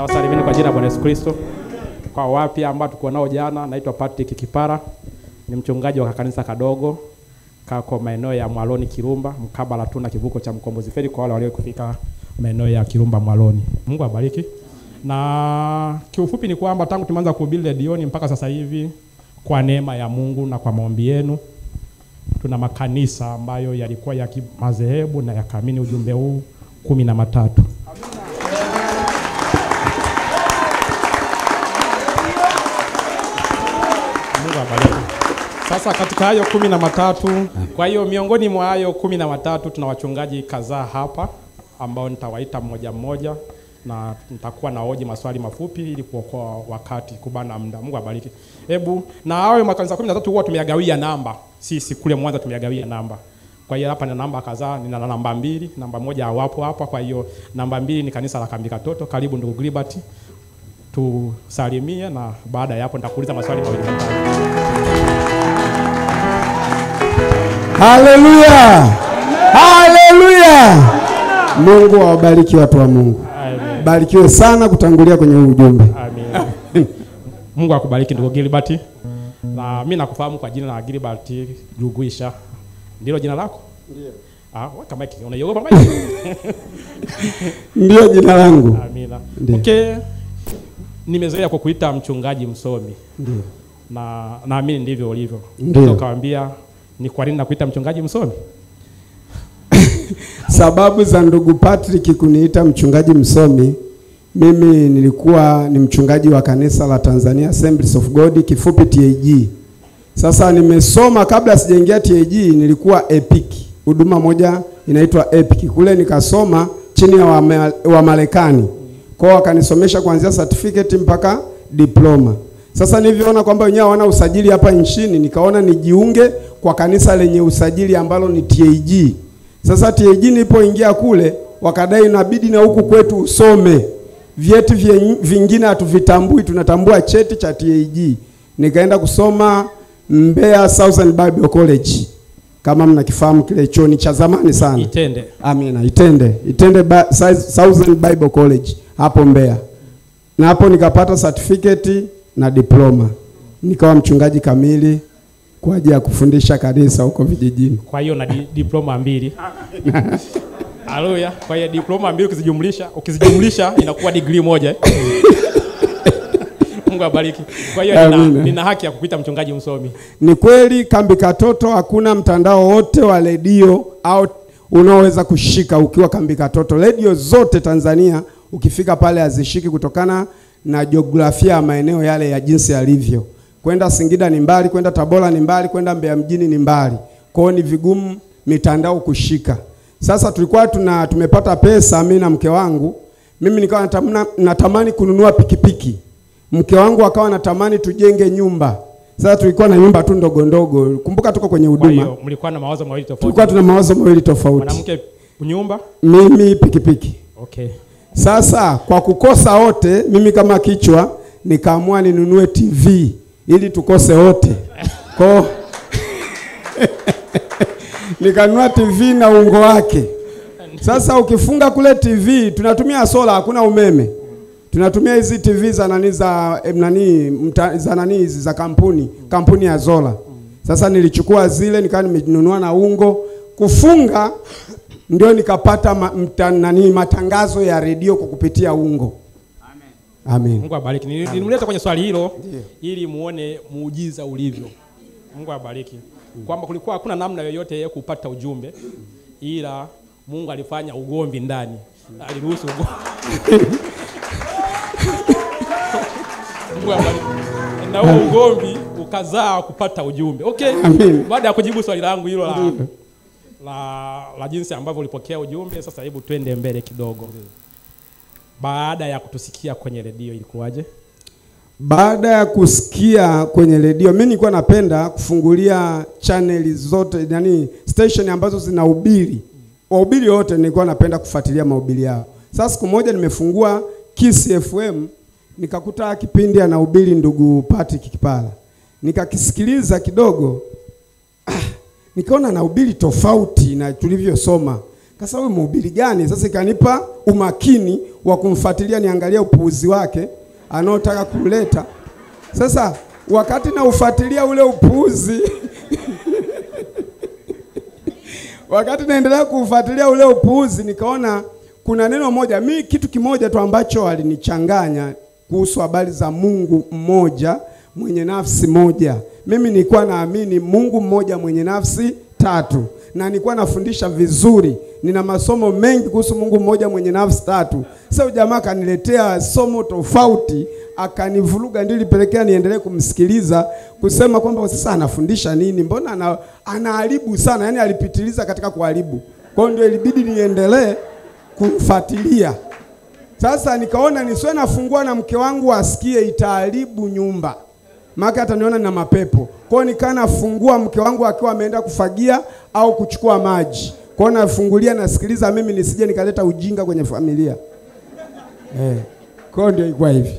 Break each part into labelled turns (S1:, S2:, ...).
S1: na wasalimini kwa jina la Bwana Yesu Kristo. Kwa wapya ambao tuko nao jana, naitwa Patrick Kipara, ni mchungaji wa kanisa kadogo kako maeneo ya Mwaloni Kirumba, mkabala tu na kivuko cha Mkombozi Feri, kwa wale walio kufika maeneo ya Kirumba Mwaloni. Mungu abariki. Na kiufupi ni kwamba tangu tumeanza kuhubiri redioni mpaka sasa hivi, kwa neema ya Mungu na kwa maombi yenu, tuna makanisa ambayo yalikuwa ya kimadhehebu na yakaamini ujumbe huu kumi na matatu. Mungu abariki. Sasa katika hayo kumi na matatu, kwa hiyo miongoni mwa hayo kumi na matatu tuna wachungaji kadhaa hapa ambao nitawaita mmoja mmoja na nitakuwa na hoji maswali mafupi ili kuokoa wakati kubana muda. Mungu abariki. Hebu na hayo makanisa kumi na tatu huwa tumeyagawia namba, sisi kule Mwanza tumeyagawia namba. Kwa hiyo hapa nina namba kadhaa, nina namba mbili, namba moja hawapo hapa. Kwa hiyo namba mbili ni kanisa la Kambi Katoto. Karibu ndugu Gilbert, tusalimie na baada ya hapo nitakuuliza maswali mawili matatu.
S2: Haleluya, haleluya! Mungu awabariki watu wa Mungu,
S1: Amen.
S2: barikiwe sana kutangulia kwenye huu ujumbe.
S1: Amen. Mungu akubariki ndugu Gilbert. Na mimi nakufahamu kwa jina la Gilbert Juguisha. Ndilo jina lako? Ndio. Ah, weka mic. Unaiogopa mic?
S2: Ndiyo jina langu.
S1: Amina.
S2: Ndio.
S1: Okay. Nimezoea kukuita mchungaji msomi
S2: Ndio.
S1: na naamini ndivyo ulivyo.
S2: Ndio.
S1: Ukawaambia ni kwa nini nakuita mchungaji msomi?
S2: Sababu za ndugu Patrick kuniita mchungaji msomi, mimi nilikuwa ni mchungaji wa kanisa la Tanzania Assemblies of God, kifupi TAG. Sasa nimesoma kabla sijaingia TAG, nilikuwa EPIC, huduma moja inaitwa EPIC. Kule nikasoma chini ya Wama- Wamarekani, kwao wakanisomesha kuanzia certificate mpaka diploma. Sasa nilivyoona kwamba wenyewe hawana usajili hapa nchini, nikaona nijiunge kwa kanisa lenye usajili ambalo ni TAG. Sasa TAG nilipoingia kule wakadai inabidi na huku kwetu usome. Vyeti vye- vingine hatuvitambui, tunatambua cheti cha TAG. Nikaenda kusoma Mbeya Southern Bible College. Kama mnakifahamu kile chuo ni cha zamani sana.
S1: Itende.
S2: Amina, Itende. Itende Ba- Sa- Southern Bible College hapo Mbeya. Na hapo nikapata certificate na diploma. Nikawa mchungaji kamili kwa ajili ya kufundisha kanisa huko vijijini.
S1: Kwa hiyo na di, diploma mbili. Haleluya. Kwa hiyo diploma mbili ukizijumlisha, ukizijumlisha inakuwa degree moja. eh? Mungu abariki. Kwa hiyo nina,
S2: Amina.
S1: nina haki ya kukuita mchungaji msomi.
S2: Ni kweli Kambi Katoto hakuna mtandao wote wa redio au unaoweza kushika ukiwa Kambi Katoto. Redio zote Tanzania ukifika pale hazishiki kutokana na jiografia ya maeneo yale ya jinsi yalivyo. Kwenda Singida ni mbali, kwenda Tabora ni mbali, kwenda Mbeya mjini ni mbali. Kwa hiyo ni vigumu mitandao kushika. Sasa tulikuwa tuna tumepata pesa mimi na mke wangu. Mimi nikawa natamna- natamani kununua pikipiki. Mke wangu akawa natamani tujenge nyumba. Sasa tulikuwa na nyumba tu ndogo ndogo. Kumbuka tuko kwenye
S1: Kwa
S2: huduma.
S1: hiyo mlikuwa na mawazo mawili tofauti.
S2: Tulikuwa tuna mawazo mawili tofauti.
S1: mwanamke nyumba.
S2: Mimi pikipiki.
S1: Okay.
S2: Sasa kwa kukosa wote, mimi kama kichwa nikaamua ninunue TV ili tukose wote. Kwa nikanunua TV na ungo wake. Sasa ukifunga kule TV tunatumia sola, hakuna umeme. Tunatumia hizi TV za nani za em, nani mta, za nani hizi za kampuni, kampuni ya Zola. Sasa nilichukua zile nikawa nimenunua na ungo kufunga ndio nikapata ma, mta, nani matangazo ya redio kwa kupitia ungo. Amen.
S1: Mungu abariki. Nili- Nilimleta kwenye swali hilo ili muone muujiza ulivyo. Mungu abariki. Kwamba kulikuwa hakuna namna yoyote ya kupata ujumbe ila Mungu alifanya ugomvi ndani. Aliruhusu ugomvi. Mungu abariki. Na huo ugomvi ukazaa kupata ujumbe. Okay.
S2: Amen.
S1: Baada ya kujibu swali langu hilo la, la, la jinsi ambavyo ulipokea ujumbe, sasa hebu twende mbele kidogo. Baada ya kutusikia kwenye redio ilikuwaje?
S2: Baada ya kusikia kwenye redio, mimi nilikuwa napenda kufungulia chaneli zote, yani station ambazo zinahubiri. Wahubiri wote nilikuwa napenda kufuatilia mahubiri yao. Sasa siku moja nimefungua Kiss FM nikakuta kipindi anahubiri ndugu Patrick Kipala. Nikakisikiliza kidogo, ah, nikaona anahubiri tofauti na tulivyosoma. Kasa huyu mhubiri gani? Sasa ikanipa umakini wa kumfuatilia niangalie upuuzi wake anaotaka kuleta. Sasa wakati na ufuatilia ule upuuzi wakati naendelea kuufuatilia ule upuuzi, nikaona kuna neno moja, mi kitu kimoja tu ambacho alinichanganya kuhusu habari za Mungu mmoja mwenye nafsi moja. Mimi nilikuwa naamini Mungu mmoja mwenye nafsi tatu, na nilikuwa nafundisha vizuri, nina masomo mengi kuhusu Mungu mmoja mwenye nafsi tatu. Sasa jamaa akaniletea somo tofauti, akanivuruga, ndio ilipelekea niendelee kumsikiliza kusema kwamba sasa anafundisha nini, mbona ana, anaharibu sana, yani alipitiliza katika kuharibu. Kwa hiyo ndio ilibidi niendelee kumfuatilia. Sasa nikaona nisiwe nafungua na mke wangu asikie, itaharibu nyumba, maana ataniona na mapepo. Kwa hiyo nikaa nafungua mke wangu akiwa ameenda kufagia au kuchukua maji, kwa hiyo nafungulia, nasikiliza mimi, nisije nikaleta ujinga kwenye familia eh. Kwa hiyo ndio ilikuwa hivi.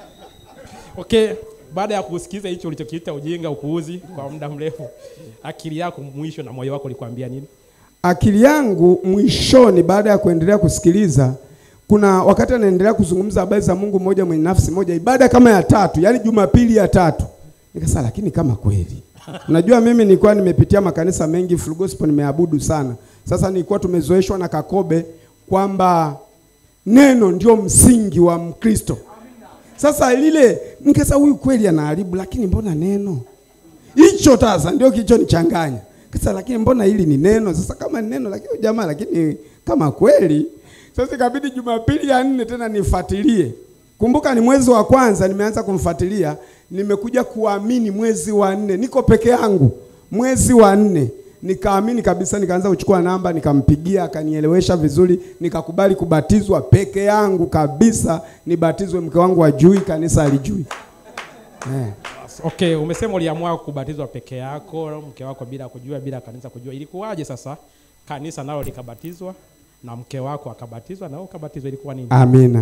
S1: Okay, baada ya kusikiza hicho ulichokiita ujinga, upuuzi kwa muda mrefu, akili yako mwisho na moyo wako ulikwambia nini?
S2: Akili yangu mwishoni, baada ya kuendelea kusikiliza, kuna wakati anaendelea kuzungumza habari za Mungu mmoja mwenye nafsi moja, ibada kama ya tatu, yaani Jumapili ya tatu, nikasema lakini kama kweli Unajua mimi nilikuwa nimepitia makanisa mengi full gospel nimeabudu sana. Sasa nilikuwa tumezoeshwa na Kakobe kwamba neno ndio msingi wa Mkristo. Sasa lile nikasema huyu kweli anaharibu, lakini mbona neno hicho sasa ndio kilichonichanganya. Kasa lakini mbona hili ni neno? Sasa kama ni neno lakini jamaa, lakini kama kweli sasa ikabidi Jumapili ya nne tena nifuatilie. Kumbuka ni mwezi wa kwanza nimeanza kumfuatilia, nimekuja kuamini mwezi wa nne, niko peke yangu. Mwezi wa nne nikaamini kabisa, nikaanza kuchukua namba, nikampigia, akanielewesha vizuri, nikakubali kubatizwa peke yangu kabisa, nibatizwe. Mke wangu ajui, kanisa alijui eh.
S1: Okay, umesema uliamua kubatizwa peke yako, mke wako bila kujua, bila kanisa kujua. Ilikuwaje sasa kanisa nalo likabatizwa na mke wako akabatizwa na wewe ukabatizwa, ilikuwa nini?
S2: Amina.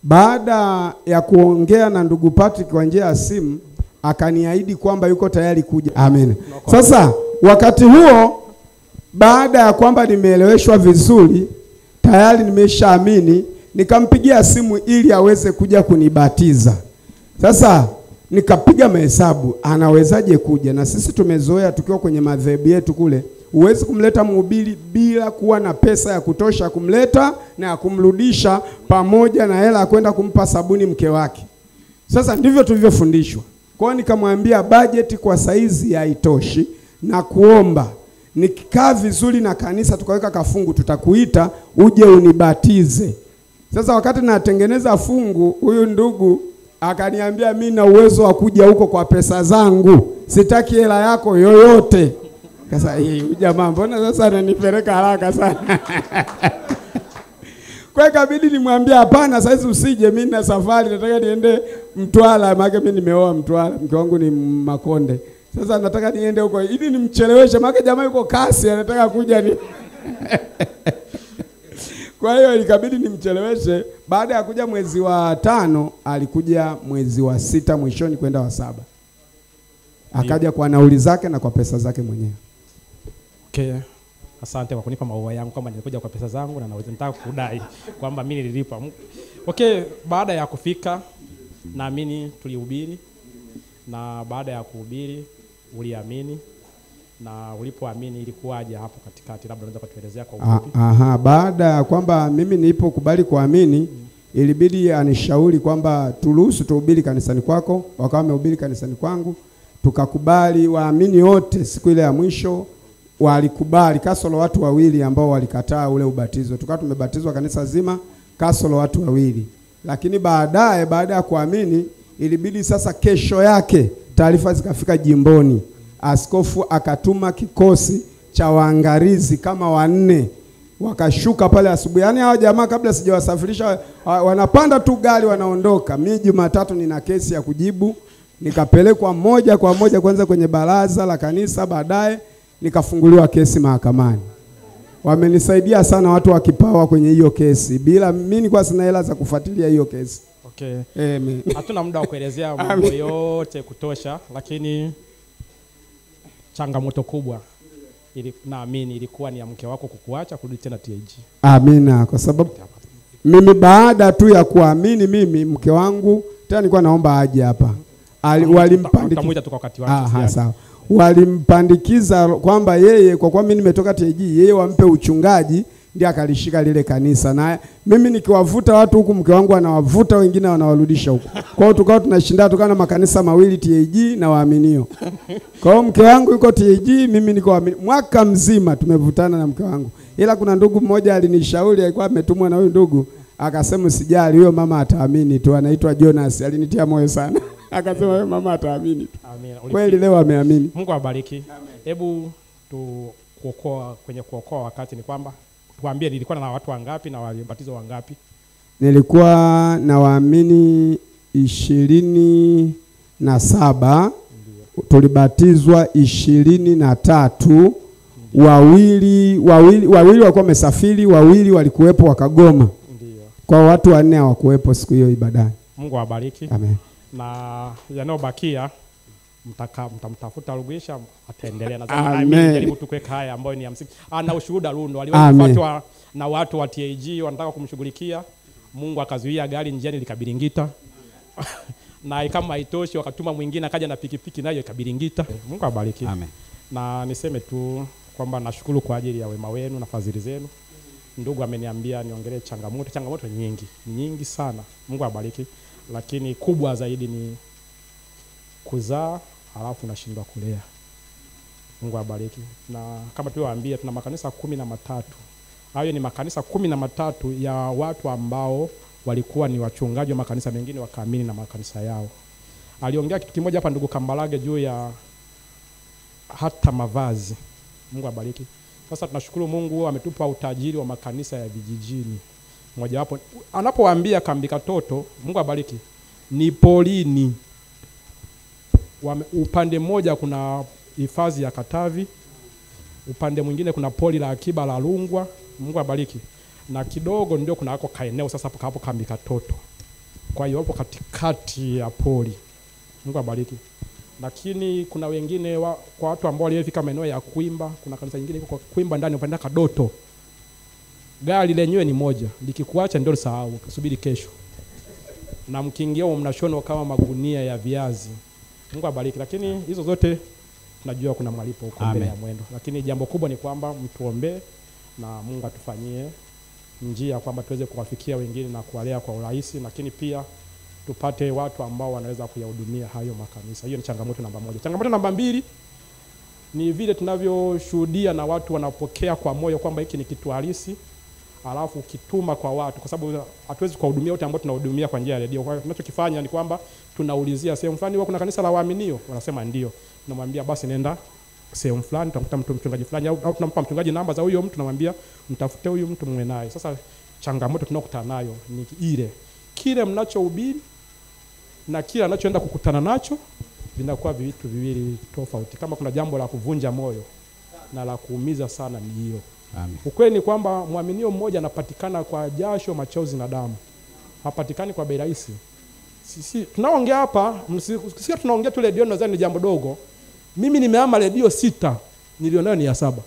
S2: Baada ya kuongea na ndugu Patrick kwa njia ya simu, akaniahidi kwamba yuko tayari kuja. Amina. Sasa wakati huo, baada ya kwamba nimeeleweshwa vizuri, tayari nimeshaamini, nikampigia simu ili aweze kuja kunibatiza. Sasa nikapiga mahesabu, anawezaje kuja? Na sisi tumezoea tukiwa kwenye madhehebu yetu kule, huwezi kumleta mhubiri bila kuwa na pesa ya kutosha kumleta na ya kumrudisha, pamoja na hela ya kwenda kumpa sabuni mke wake. Sasa ndivyo tulivyofundishwa. Kwa hiyo nikamwambia bajeti kwa saizi haitoshi, na kuomba nikikaa vizuri na kanisa tukaweka kafungu, tutakuita uje unibatize. Sasa wakati natengeneza fungu, huyu ndugu akaniambia mi na uwezo wa kuja huko kwa pesa zangu, sitaki hela yako yoyote. Sasa hii jamaa mbona sasa ananipeleka haraka sana? Kwa hiyo ikabidi nimwambie hapana, saizi usije, mimi na safari nataka niende Mtwara, maana mimi nimeoa Mtwara, mke wangu ni Makonde. Sasa nataka niende huko ili nimcheleweshe, maana jamaa yuko kasi, anataka kuja ni Kwa hiyo ikabidi nimcheleweshe. Baada ya kuja mwezi wa tano, alikuja mwezi wa sita mwishoni kwenda wa saba, akaja kwa nauli zake na kwa pesa zake mwenyewe.
S1: Okay. Asante kwa kunipa maua yangu kwamba nilikuja kwa pesa zangu na naweza nitaka kudai kwamba mimi nililipa. Okay, baada ya kufika naamini tulihubiri na baada ya kuhubiri uliamini na ulipoamini ilikuwaje hapo katikati, labda unaweza kutuelezea kwa
S2: Ah,
S1: ufupi?
S2: Aha, baada ya kwamba mimi nilipokubali kuamini ilibidi anishauri kwamba turuhusu tuhubiri kanisani kwako. Wakawa wamehubiri kanisani kwangu, tukakubali. Waamini wote siku ile ya mwisho walikubali, kasoro watu wawili ambao walikataa ule ubatizo. Tukawa tumebatizwa kanisa zima, kasoro watu wawili. Lakini baadaye, baada ya kuamini, ilibidi sasa, kesho yake taarifa zikafika jimboni, askofu akatuma kikosi cha waangalizi kama wanne wakashuka pale asubuhi. Yaani hao jamaa kabla sijawasafirisha wa- wanapanda tu gari wanaondoka. Mimi Jumatatu nina kesi ya kujibu, nikapelekwa moja kwa moja kwanza kwenye baraza la kanisa, baadaye nikafunguliwa kesi mahakamani. Wamenisaidia sana watu wa Kipawa kwenye hiyo kesi, bila mimi nilikuwa sina hela za kufuatilia hiyo kesi.
S1: Okay.
S2: Amen.
S1: Hatuna muda wa kuelezea mambo yote kutosha, lakini changamoto kubwa ili, naamini ilikuwa ni ya mke wako kukuacha kurudi tena TAG.
S2: Amina, kwa sababu mimi baada tu ya kuamini mimi mke wangu tena nilikuwa naomba aje hapa Ali- walimpandikiza
S1: Utamuita tu kwa wakati wake.
S2: Aha,
S1: usijali.
S2: sawa. Walimpandikiza kwamba yeye kwa kuwa mimi nimetoka TAG, yeye wampe uchungaji, ndiye akalishika lile kanisa, na mimi nikiwavuta watu huku, mke wangu anawavuta wengine, wanawarudisha huku. Kwa hiyo tukawa tunashinda, tukawa na makanisa mawili TAG na waaminio. Kwa hiyo mke wangu yuko TAG, mimi niko waamini. Mwaka mzima tumevutana na mke wangu, ila kuna ndugu mmoja alinishauri, alikuwa ametumwa na huyu ndugu, akasema usijali, huyo mama ataamini tu, anaitwa Jonas, alinitia moyo sana akasema huyo mama ataamini tu.
S1: Amina.
S2: Kweli leo ameamini.
S1: Mungu awabariki. Hebu tu kuokoa kwenye kuokoa wakati ni kwamba tuambie nilikuwa na watu wangapi na walibatizwa wangapi?
S2: Nilikuwa na waamini ishirini na saba tulibatizwa ishirini na tatu wawili wawili wawili walikuwa wamesafiri, wawili walikuwepo wakagoma.
S1: Ndio.
S2: Kwa watu wanne hawakuwepo siku hiyo ibadani.
S1: Mungu awabariki.
S2: Amen.
S1: na yanayobakia mtaka mtamtafuta Rugwisha ataendelea na
S2: Amen.
S1: mimi jaribu tu kuweka haya ambayo ni ya msingi. Ana ushuhuda Lundo aliwahi
S2: Amen.
S1: kufuatwa na watu wa TAG wanataka kumshughulikia, Mungu akazuia gari njiani likabiringita na kama haitoshi wakatuma mwingine akaja na pikipiki nayo ikabiringita. Mungu abariki.
S3: Amen.
S1: Na niseme tu kwamba nashukuru kwa ajili ya wema wenu na fadhili zenu. Ndugu ameniambia niongelee changamoto. Changamoto nyingi nyingi sana, Mungu abariki, lakini kubwa zaidi ni kuzaa halafu nashindwa kulea. Mungu abariki. Na kama tulivyowaambia, tuna makanisa kumi na matatu. Hayo ni makanisa kumi na matatu ya watu ambao walikuwa ni wachungaji wa makanisa mengine wakaamini na makanisa yao. Aliongea kitu kimoja hapa ndugu Kambarage juu ya hata mavazi. Mungu abariki. Sasa tunashukuru Mungu ametupa utajiri wa makanisa ya vijijini. Mojawapo anapowaambia kambi katoto, Mungu abariki, ni polini. Wame, upande mmoja kuna hifadhi ya Katavi, upande mwingine kuna poli la akiba la Rungwa. Mungu abariki. Na kidogo ndio kuna hako kaeneo sasa hapo hapo kambi katoto. Kwa hiyo hapo katikati ya poli. Mungu abariki lakini kuna wengine wa, kwa watu ambao waliofika maeneo ya Kwimba, kuna kanisa lingine liko kwa Kwimba ndani upande Kadoto. Gari lenyewe ni moja, likikuacha ndio sahau, subiri kesho. Na mkiingia humo mnashonwa kama magunia ya viazi. Mungu abariki. Lakini hizo zote tunajua kuna malipo huko mbele
S3: Amen.
S1: ya mwendo. Lakini jambo kubwa ni kwamba mtuombee na Mungu atufanyie njia kwamba tuweze kuwafikia wengine na kuwalea kwa urahisi, lakini pia tupate watu ambao wanaweza kuyahudumia hayo makanisa. Hiyo ni changamoto namba moja. Changamoto namba mbili ni vile tunavyoshuhudia na watu wanapokea kwa moyo kwamba hiki ni kitu halisi, alafu ukituma kwa watu, kwa sababu hatuwezi kuwahudumia wote ambao tunahudumia kwa njia ya redio. Kwa hiyo tunachokifanya ni kwamba tunaulizia sehemu fulani, huwa kuna kanisa la waaminio, wanasema ndio, tunamwambia basi nenda sehemu fulani, tutakuta mtu mchungaji fulani, au, au tunampa mchungaji namba za huyo mtu, tunamwambia mtafute huyu mtu mwe naye. Sasa changamoto tunayokutana nayo ni ile kile mnachohubiri na kile anachoenda kukutana nacho vinakuwa vitu viwili tofauti. Kama kuna jambo la kuvunja moyo na la kuumiza sana ni hilo.
S3: Amen.
S1: Ukweli ni kwamba mwaminio mmoja anapatikana kwa jasho, machozi na damu, hapatikani kwa bei rahisi. Sisi tunaongea hapa, msisikia tunaongea tu redio, nadhani ni jambo dogo. Mimi nimehama redio sita, nilionayo ni ya saba.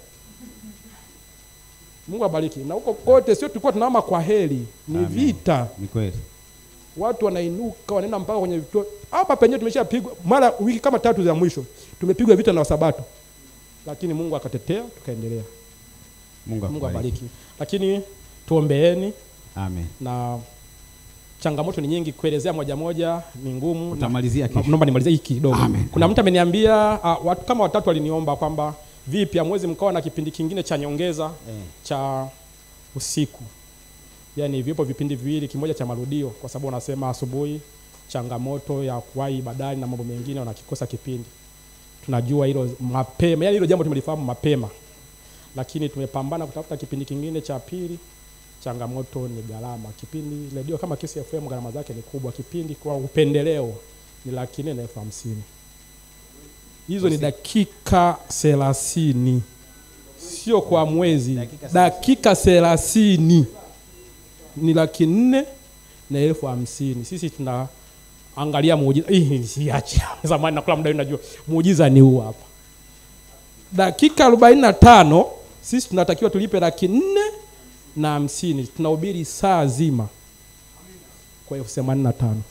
S1: Mungu abariki. Na huko kote sio tulikuwa tunahama kwa heri, ni
S3: Amen.
S1: vita
S3: Ni kweli.
S1: watu wanainuka wanaenda mpaka kwenye vituo hapa penyewe tumeshapigwa mara wiki kama tatu za mwisho tumepigwa vita na wasabato lakini mungu akatetea tukaendelea
S3: Mungu
S1: mungu
S3: akubariki.
S1: abariki lakini tuombeeni
S3: Amen.
S1: na changamoto ni nyingi kuelezea moja moja ni ngumu na-
S3: Utamalizia
S1: na-
S3: kesho.
S1: naomba nimalizie hiki kidogo
S3: Amen.
S1: kuna mtu ameniambia uh, watu kama watatu waliniomba kwamba vipi amwezi mkawa na kipindi kingine cha nyongeza
S3: Eh.
S1: cha usiku yaani vipo vipindi viwili kimoja cha marudio kwa sababu wanasema asubuhi changamoto ya kuwahi ibadani na mambo mengine wanakikosa kipindi tunajua hilo mapema yaani hilo jambo tumelifahamu mapema lakini tumepambana kutafuta kipindi kingine cha pili changamoto ni gharama kipindi redio kama Kiss FM gharama zake ni kubwa kipindi kwa upendeleo ni laki nne na elfu hamsini hizo ni dakika thelathini sio kwa mwezi
S3: Dakika
S1: dakika thelathini ni laki nne na elfu hamsini sisi tuna angalia muujiza hii siache zamani nakula muda huu najua muujiza ni huu hapa dakika 45 sisi tunatakiwa tulipe laki nne na hamsini tunahubiri saa zima kwa elfu themanini na tano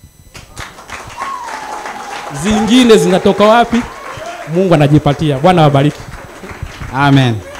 S1: zingine zinatoka wapi mungu anajipatia bwana wabariki
S3: Amen.